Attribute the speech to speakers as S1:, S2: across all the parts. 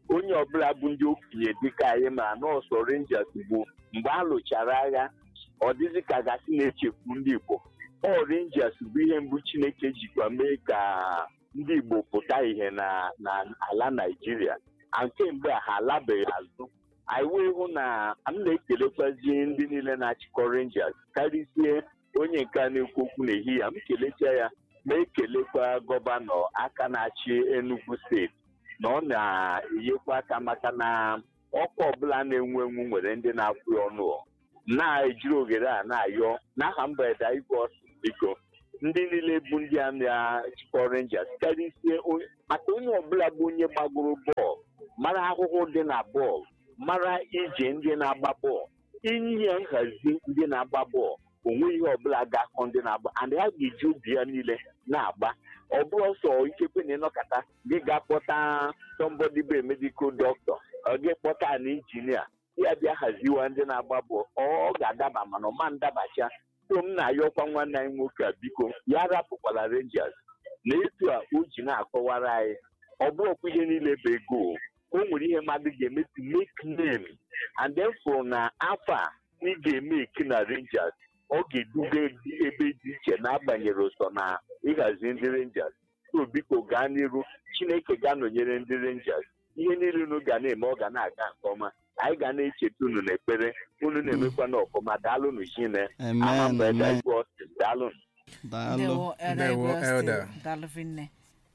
S1: onye ọbụla bụ ndị okenye dịka anyị ma nọọsụ Rangers bụ mgbe a lụchara agha ọ dịzị ka gasị na-echekwu ndị Igbo ọ Rangers bụ ihe mbụ Chineke jikwa mee ka ndị Igbo pụta ihe na na ala Naịjirịa a nke mgbe a ha alabeghị azụ anyị wee hụ na m na-ekelekwazi ndị niile na-achịkọ Rangers karịsie onye nke a na-ekwu okwu n'ehihie m kelecha ya ma ekelekwa gọvanọ aka na-achị Enugu steeti na ọ na-enyekwa aka maka na ọkwa ọbụla na-enwu enwu nwere ndị na-akwụ ya ọnụ na-ejiri oghere a na-ayọ n'aha mberede igwe ọsụ biko ndị niile bụ ndị a na-achịkọ Rangers karịsie maka onye ọbụla bụ onye gbagoro bọọlụ mara ahụhụ dị na bọọlụ mara ije ndị na-agba bọọlụ inye nhazi ndị na-agba bọọlụ onwe ihe ọbụla ga-akọ ndị na-agba and ya ga-eji obi ya niile na-agba ọ bụrụ ọsọ ikekwe na ịnọkọta gị ga-akpọta somebody bụ medical doctor ọ gị kpọta na injinia ya bịa haziwa ndị na-agba bọọlụ ọ ga-adaba mana ọ ma ndabacha so m na-ayọkwa nwanne anyị nwoke a biko ya rapụkwala Rangers na etu a o ji na-akọwara anyị ọ bụrụkwa ihe niile bụ ego o nwere ihe mmadụ ga-eme to make name and then fụrụ na afọ a ị ga-eme eki na Rangers ọ ga-eduga ebe dị iche n'agbanyeghị ụsọ na ịhazi ndị Rangers so biko gaa n'iru Chineke ga-anọnyere ndị Rangers ihe niile unu ga na-eme ọ ga na-aga nke ọma anyị ga na-echeta unu n'ekpere unu na-emekwa n'ọfụma daalụnụ chine aha mgbe daalụ
S2: daalụ
S3: Ndewo, Elder
S4: Ndewo,
S3: Igwe Austin.
S4: Elder.
S3: Daalụ vinne.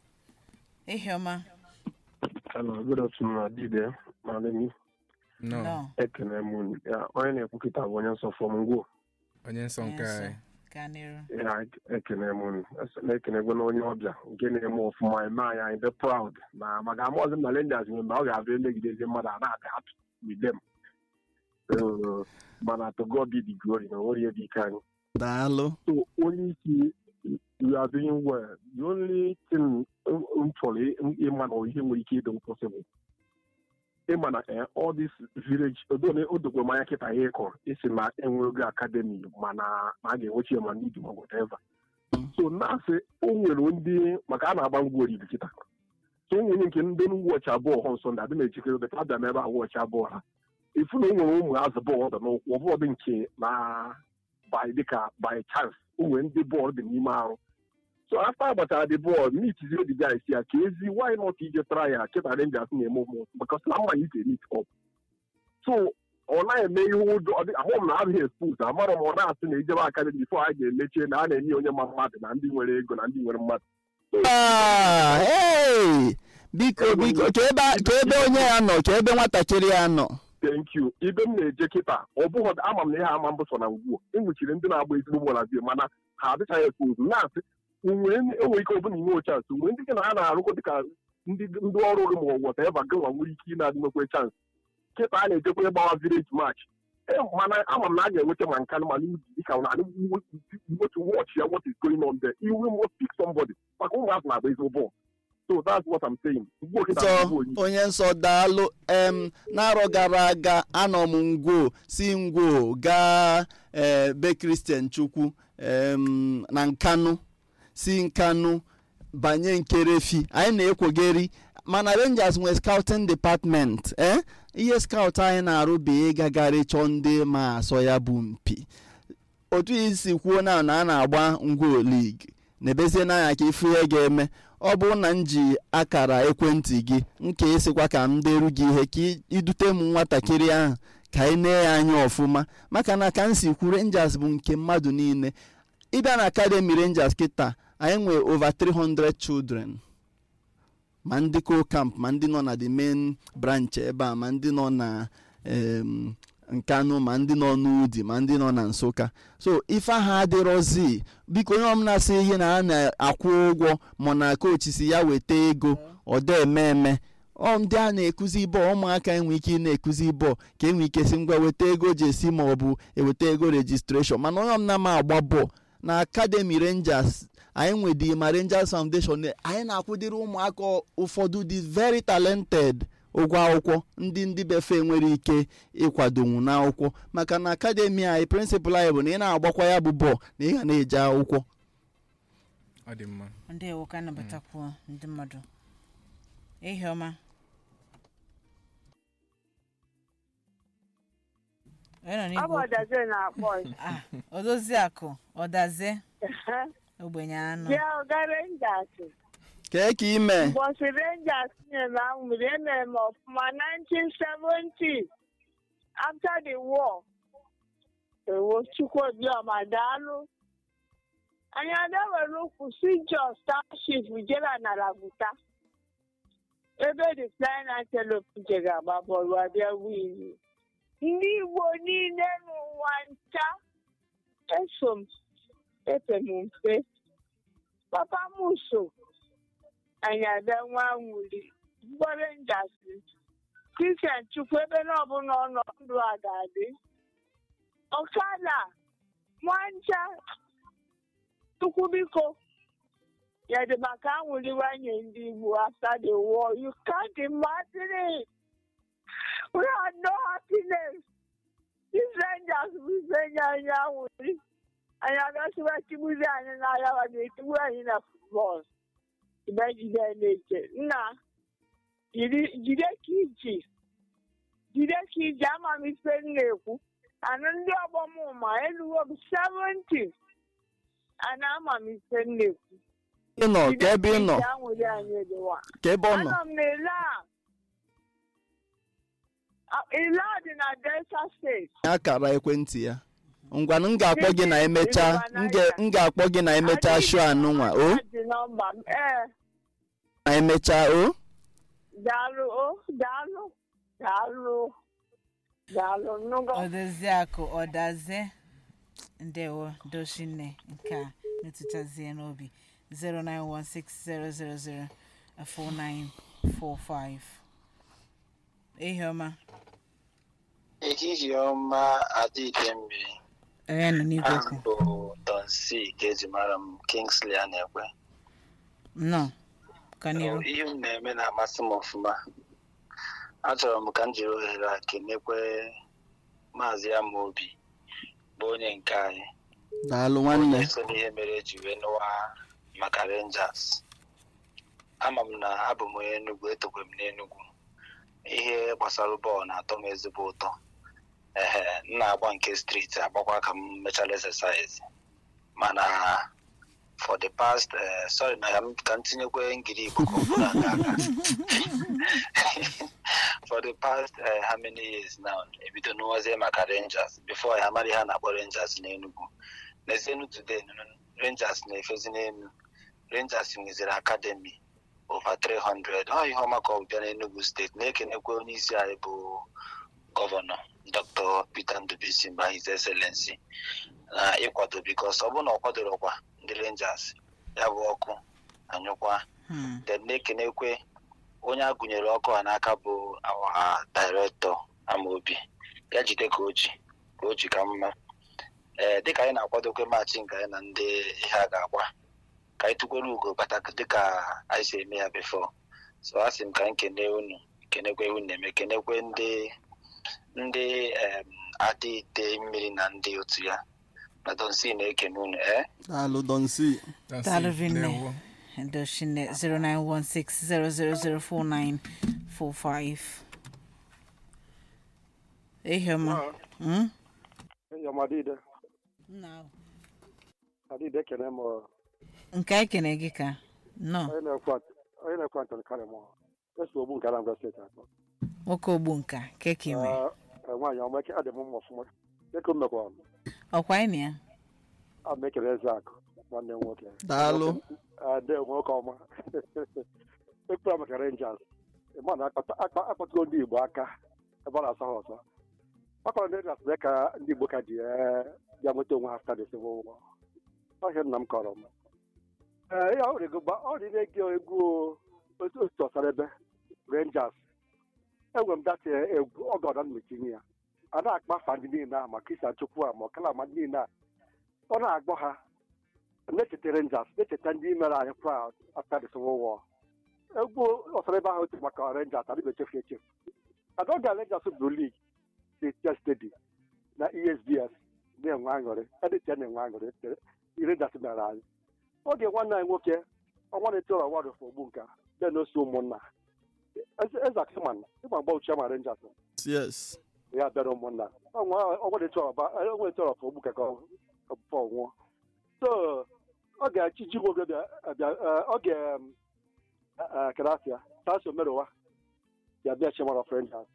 S3: Ihiọma.
S5: Hello, good afternoon, Adide. My name is
S4: no
S3: Nọ.
S5: Ekene Moon. Ya, onye na-ekwukịta bụ onye nsọ fọm ngwo.
S4: onye nsọ nke
S3: Yes,
S4: anyị
S3: gaa n'iru.
S5: Ya, Ekene Moon. Na-ekenegwe na onye ọbịa nke na-eme ọfụma eme anyị anyị dị proud na maka amaọzị m na Rangers nwere mgbe ọ ga-abịa emegidezi mmadụ a na-adị happy with them. So, mana to God be the glory na onwere ihe dị ike anyị.
S2: daalụ
S5: So only isi you are doing well. The only thing m m chọrọ ị- ịma na ihe nwere ike ịdị impossible. Ịma na eh, all this village odone odokwe m anya kịta ihe ịkọ isi na enwego akademi mana ma a ga-enwechi ya ma n'idi ma whatever. So na-asị o nwere ndị maka a na-agba ngwa oriri kịta. So o nwere nke ndị wọchị abụọ hụ nsọ ndị adị na-echekere beta abịa n'ebe a wọchị abụọ ha. Ifu na o nwere ụmụ azụ bọọlụ dị n'ụkwụ ọ bụrụ dị nke na by dịka by chance o nwere ndị bọọlụ dị n'ime arụ so after agbachara the ball meet zero the guys ya ka ezi why not ije try ya kịta Rangers na-eme ụmụ because na mma ike meet up so ọ na-eme ihe ụjọ ọ dị- ahụ m na abụghị expose amarọ m ọ na-asị na ijebe akademi bifo a ga-emechie na a na-enye onye ma mmadụ na ndị nwere ego na ndị nwere mmadụ
S2: Ah, hey! biko biko chọọ ebe a- chọọ ebe onye ya nọ chọọ ebe nwatakịrị ya nọ
S5: thank you ibe m na-eje kịta ọ bụghị ama m na ihe ama mbụ so na ugbu a enwechiri ndị na-agba ezigbo bọọlụ azie mana ha adịchaghị expose na-asị nwere enwere ike ọbụla inwe chansị mgbe ndị gị na ha na-arụkọ dịka ndị ndị ọrụ gị ma ọ wọta ebe gị nwa nwere ike ị na-adị nwekwe chansị kịta a na-ejekwa ịgbawa village match Eh, mana ama m na a ga-enweta ma nka ma n'ubi dịka na wetu watch ya what is going on there iwe must pick somebody maka ụmụazụ na-agba ezigbo bọọlụ so that's what I'm saying ugbu a kịta
S2: nsọ
S5: bụ onye
S2: onye nsọ daalụ em n'arọ gara aga anọ m ngwo si ngwo gaa ee be kristian chukwu em na nkanụ si nkanụ banye nkerefi anyị na-ekwogeri mana rangers nwere scouting department eh? ihe scout anyị na-arụ bụ ịgagharị chọọ ndị ma asọ ya bụ mpi otu isi kwuo na na a na-agba ngwo league na-ebezie n'anya ka ifu ihe ga-eme ọ bụrụ na m ji akara ekwentị gị nke ịsịkwa ka m deru gị ihe ka ị- idute m nwatakịrị ahụ ka anyị nee ya anya ọfụma maka na ka m si kwu rangers bụ nke mmadụ niile ịbịa na academy rangers kịta anyị nwere over 300 children ma ndị co camp ma ndị nọ na the main branch ebe a ma ndị nọ na em, nkanụ ma ndị nọ n'udi ma ndị nọ na nsụka so ife ahụ adịrọzi biko onye ọbụla sị ihe na a na-akwụ ụgwọ ma na kochi si ya weta ego ọ dị eme eme ọ ndị a na-ekuzi bọọlụ ụmụaka enwe ike ị na-ekuzi bọọlụ ka enwe ike si ngwa weta ego jesi ma ọ bụ eweta ego rejistreshọn mana onye ọbụla ma agba bọọlụ na academy rangers anyị nwedị ma rangers foundation anyị na-akwụdịrị ụmụaka ụfọdụ dị very talented ụgwọ akwụkwọ ndị ndị befe nwere ike ịkwadonwu n'akwụkwọ maka na academy anyị prịnsịpal anyị bụ na ị na-agbakwa ya bụ bọọlụ na ị ga na-eje akwụkwọ
S4: ọ dị mma
S3: Ndewo ka anabatakwuo ndị mmadụ. Ihiọma. onye nọ
S6: Ọ bụ
S3: n'igwe okwu?
S6: ọdaze na-akpọ ya.
S3: Ah, odozi akụ ọdaze ogbenye anụ
S6: Bịa ọga Rangers.
S2: kee ka ime
S6: Ụbọchị Rangers nyere ahụrụ emere m ọfụma 1970 after the war. Ewo Chukwuobiọma daalụ. Anyị adawere ụkwụ si Jos Township jere na Laguta. Ebe the Flying Antelope jere agba bọọlụ abịa win. Ndị Igbo niile n'ụwa ncha eso m epe m mpe. Papa m so anyị abịa nwa nwuli mgbọrọ njasị kristian chukwu ebe na ọbụla ọnọ ndụ a ga-adị ọkada nwanja chukwu biko ya dị maka anwụliwanye ndị igbo after the war you can't imagine it we had no happiness these rangers buzenye anyị anwụli anyị agasiwa tigbuzi anyị n'agha wa ga-etigbu anyị na futbọl imejide na-eche nna jiri- jide ka iji jide ka iji ama m ife m na-ekwu anụ ndị ọgbọ m ma eluwo m 70 ana ama m ife m na-ekwu
S2: ị nọ ka ebe ị nọ
S6: anwụrụ anyị edowa
S2: ka ebe ọ nọ
S6: anọ m n'ile a A- ile a dị na delta steeti
S2: akara ekwentị ya ngwanụ m ga-akpọ gị na emechaa m ga- m ga-akpọ gị na emechaa show anụnwa o
S6: dị nọmba m ee
S2: na emechaa o
S6: daalụ o daalụ daalụ daalụ nnụgo
S3: odozi akụ ọdaze ndewo doshine nke a metụtazie n'obi 09160004945 ihe ọma
S7: ehihie ọma adịghị mmiri
S3: onye nọ n'igwe
S7: aha
S3: okwu
S7: m bụ Don C ka eji mara m Kingsley a na-ekwe
S3: nọ ka n'iru
S7: ihe m na-eme na-amasị m ọfụma achọrọ m ka m jiri ohere a kenekwe maazị Amobi bụ onye nke anyị
S2: daalụ nwanne
S7: onye so n'ihe mere eji wee nụwa maka Rangers ama m na abụ m onye Enugu etokwe m n'Enugu ihe gbasara bọọlụ na-atọ m ezigbo ụtọ ehe m na-agba nke striti agbakwa ka m mechara exercise mana for the past uh, sorry na m- ka m tinyekwe ngiri igbo ka ọ bụrụ aga aga for the past uh, how many years now ebido n'ụwazie maka rangers before ya mara ihe a na-akpọ rangers n'enugu n'ezienu today nụnụ, rangers na-efezi n'elu rangers nweziri academy over 300 ọ ihe ọma ka ọ bịa n'enugu steeti na-ekenekwe onye isi anyị bụ gọvanọ dr peter ndubisi mba his excellency na ịkwado bikos ọ bụrụ na ọ kwadorokwa ndị rangers ya bụ ọkụ anyụkwa
S3: Hmm.
S7: then na-ekenekwe onye a gụnyere ọkụ a n'aka bụ awa directọ amaobi ya jide ka o ji ka o ji ka mma ee dịka anyị na-akwadokwe maachị nke anyị na ndị ihe a ga-agba ka anyị tụkwere ugo bata dịka anyị si eme ya before so a sị m ka m kene unu kenekwe unu na-eme kenekwe ndị ndị em, adị ite mmiri na ndị otu ya na donsi na-ekene unu ee
S2: daalụ donsi
S4: That's
S3: Daalụ
S4: it.
S3: Vinne.
S4: Ndewo.
S3: doshine 0916000445 ihe ọma Hmm?
S5: enyi ọma adịde
S3: Nna,
S5: adịde ekene m ọ,
S3: nke anyị kene gị ka nọ
S5: onye na-ekwe onye na-ekwe antoni karịm eso ogbu nke anambra steeti atọ
S3: nwoke ogbu nka keke ime
S5: Ee, ee, nwaanyị ọma eke adị m mma ọfụma eke m mekwa m
S3: ọkwa anyị na ya
S5: a m ekele eze akụ nwanne m nwoke
S2: daalụ
S5: Ade nwoke ọma ekpere maka rangers ma na akpọtụgo ndị igbo aka ebe ọ na-asọ ha ọsọ akpọrọ ndị rangers mee ka ndị igbo ka ji ee, bịa nweta onwe ha after the civil war ọhịa nna m kọrọ m ee ya ọ rịgo gba ọ rịgo ego egwu otu otu ọsara ebe rangers enwere m data egwu oge ọda mmetinye ya a na-akpa afa ndị niile a ma kristian chukwu a ma ọkala ndị niile a ọ na-agbọ ha na-echeta rangers na-echeta ndị mere anyị proud after the civil war egwu ọsara ebe ahụ otu maka rangers adịghị echefu echefu ada oge rangers bụrụ lig dị stedi na esbs na-enwe aṅụrị edịcha na-enwe aṅụrị rangers mere anyị oge nwanne anyị nwoke ọnwa na-eto ụlọ wadụ ogbu nka dị n'osi ụmụnna eze akiman ịgba mgba uche ma rangers
S2: yes
S8: ya bịara ụmụnna ọgwere chọrọ ogbu ka ọpụpụ nwụọ so ọ ga-achị ji nwoke bịa ọ ga kerafia taso merowa ya bịa chemara friend house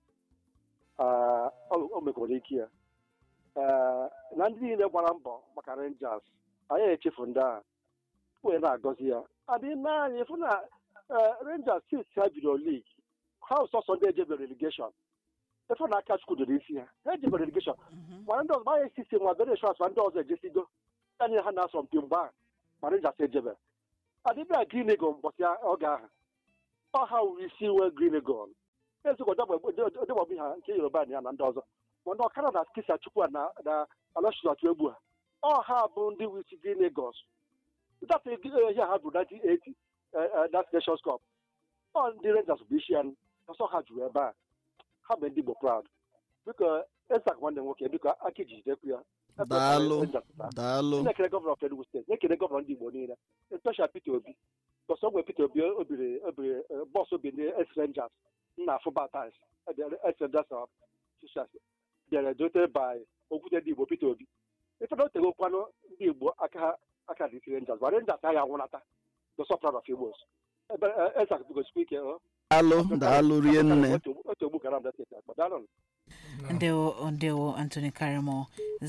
S8: o mekwara ike ya na ndị niile gbara mbọ maka rangers anyị echefu ndị a wee na-agọzi ya adị naanị fụ na rangers since ha bidoro league ha sọsọ ndị ejebe relegation efe na aka chukwu doro isi ha ha ejebe relegation mana ndị ọzọ gbanye sisi nwa bere insurance ma ndị ọzọ ejesigo anyị ha na-asọ mpi mgbe a ma rangers ejebe adịbịa green eagle mbọsị oge ahụ ọ ha wuru isi wee green eagle ezigbo ọdịgbọbụ ha nke yoruba na ya na ndị ọzọ ma ndị ọkara na kisa chukwu na alọchizatu egbu ha ọ ha bụ ndị wisi green eagles data ihe ha bụ 1980 that nations cup ọ ndị rangers bụ isi ya ọsọ ha juru ebe a ha bụ ndị igbo proud biko esak nwanne nwoke biko aka iji jidekwu ya
S2: daalụ daalụ
S8: na-ekele gọvanọ of enugu steeti na-ekele gọvanọ ndị igbo niile especial peter obi bọsọ ogwe peter obi obiri obiri bọs obi ndị es rangers nna fụbatis es rangers officials bịara dote by okwute ndị igbo peter obi ife na oteghe okwanụ ndị igbo aka ha aka dị isi rangers ma rangers agha anwụnata bọsọ proud of igbos esak biko sikwa ike
S2: daalụ daalụ rie nne
S8: otu ogbu gara m steeti akpa daalụ
S3: ndewo ndewo anthony karimo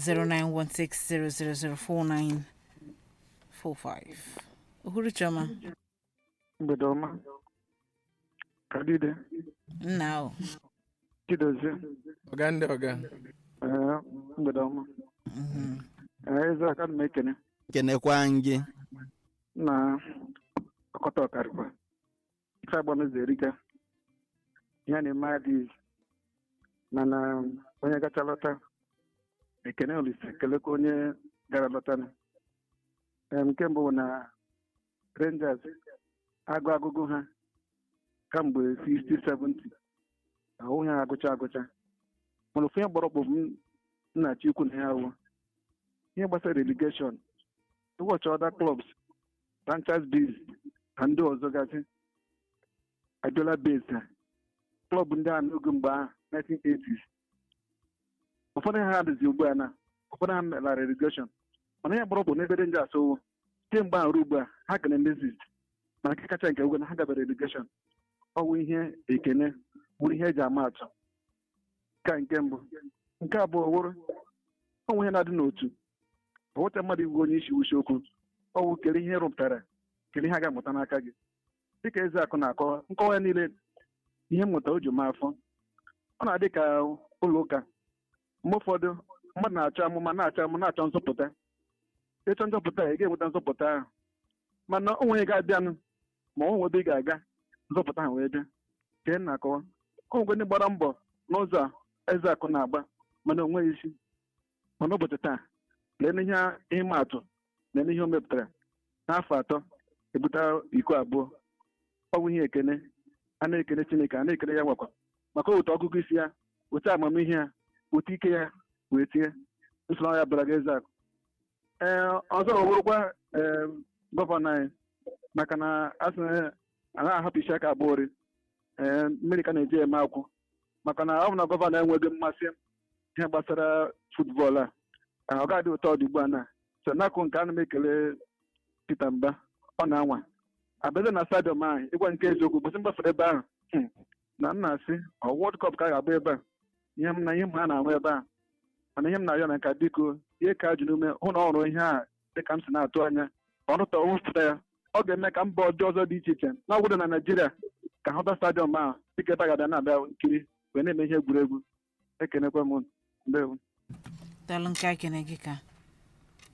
S3: 09160004945 uhuru chioma
S9: mgbede ọma kadide
S3: nna o
S9: chidozie
S4: ọga ndị ọga
S9: ee mgbede ọma ee eze aka m ekene
S2: kenekwa gị
S9: na ọkọta ọkarịkwa ife agbanụzọ erika ya na-eme adịghị mana onye gacha lọta ekene olise kelekwa onye gara lọta nke mbụ bụ na rangers agụ agụgụ ha kamgbe 60 70 ahụghị ha agụcha agụcha mana ofu ihe gbọrọkpụ m nnachi ikwu na ya awụ ihe gbasara relegation ụbọchị ọda clubs franchise biz na ndị ọzọ gasị abịala base ha klọb ndị a n'oge mgbe ahụ 1980s ụfọdụ ha adịzi ugbu a na ụfọdụ ha melara relegation mana ihe gbọrọkpụ n'ebe rangers owo kemgbe ahụ ruo ugbu a ha kere ndezis mana nke kacha nke ugwu na ha gabara relegation ọ bụ ihe ekene bụrụ ihe eji ama atụ ka nke mbụ nke abụọ wụrụ ọnwụ ihe na-adị n'otu ọwụta mmadụ iwu onye isi uche okwu ọwụ kere ihe rụpụtara kere ihe a ga-amụta n'aka gị dịka eze akụ na-akọwa nkọwa ya niile ihe mmụta o ji ma afọ ọ na-adị ka ụlọ ụka mgbe ụfọdụ mmadụ na-achọ amụma na-achọ amụma na-achọ nzọpụta ịchọ nzọpụta ị ga-enweta nzọpụta ahụ mana o nwere ga-abịanụ ma ọ nwebe ị ga-aga nzọpụta ahụ wee bịa ka ị na-akọwa ọ nwegwe ndị gbara mbọ n'ụzọ a eze akụ na-agba mana o nweghị isi mana ụbọchị taa lee n'ihe ịma atụ na n'ihe o mepụtara n'afọ atọ ebute iko abụọ ọ bụ ihe ekene a na-ekene chineke a na-ekene ya nwakwa maka otu ọgụgụ isi ya otu amamihe ya otu ike ya wee tie usoro ya bara gị eze akụ ee ọzọ ọbụrụkwa ee gọvanọ anyị maka na asị anaghị ahapụ isi aka abụọ ori ee mmiri ka na-eji eme akwụ maka na ọ bụ na gọvanọ enweghị mmasị ihe gbasara futbọọlụ a ọ ga-adị ụtọ ọ dị ugbu a na so n'akụ nke ana m ekele Peter Mba ọ na-anwa abịaza na stadiọm ahụ ịgwa nke eziokwu kwụsị mgbafere ebe ahụ na m na-asị ọ wọld kọp ka a ga-agba ebe a ihe m na ihe m ha na-ahụ ebe a mana ihe m na-arịọ na nka biko ihe ka jụ n'ume hụ na ọ hụrụ ihe a dịka m si na-atụ anya ọrụta wụpụta ya ọ ga-eme ka mba ọjọọ ọzọ dị iche iche na ọgwụdo na naijiria ka hụta stadiọm ahụ dịka ebe a ga-abịa na-abịa nkiri wee na-eme ihe egwuregwu ekenekwa m ndewo
S3: daalụ nke akene gị ka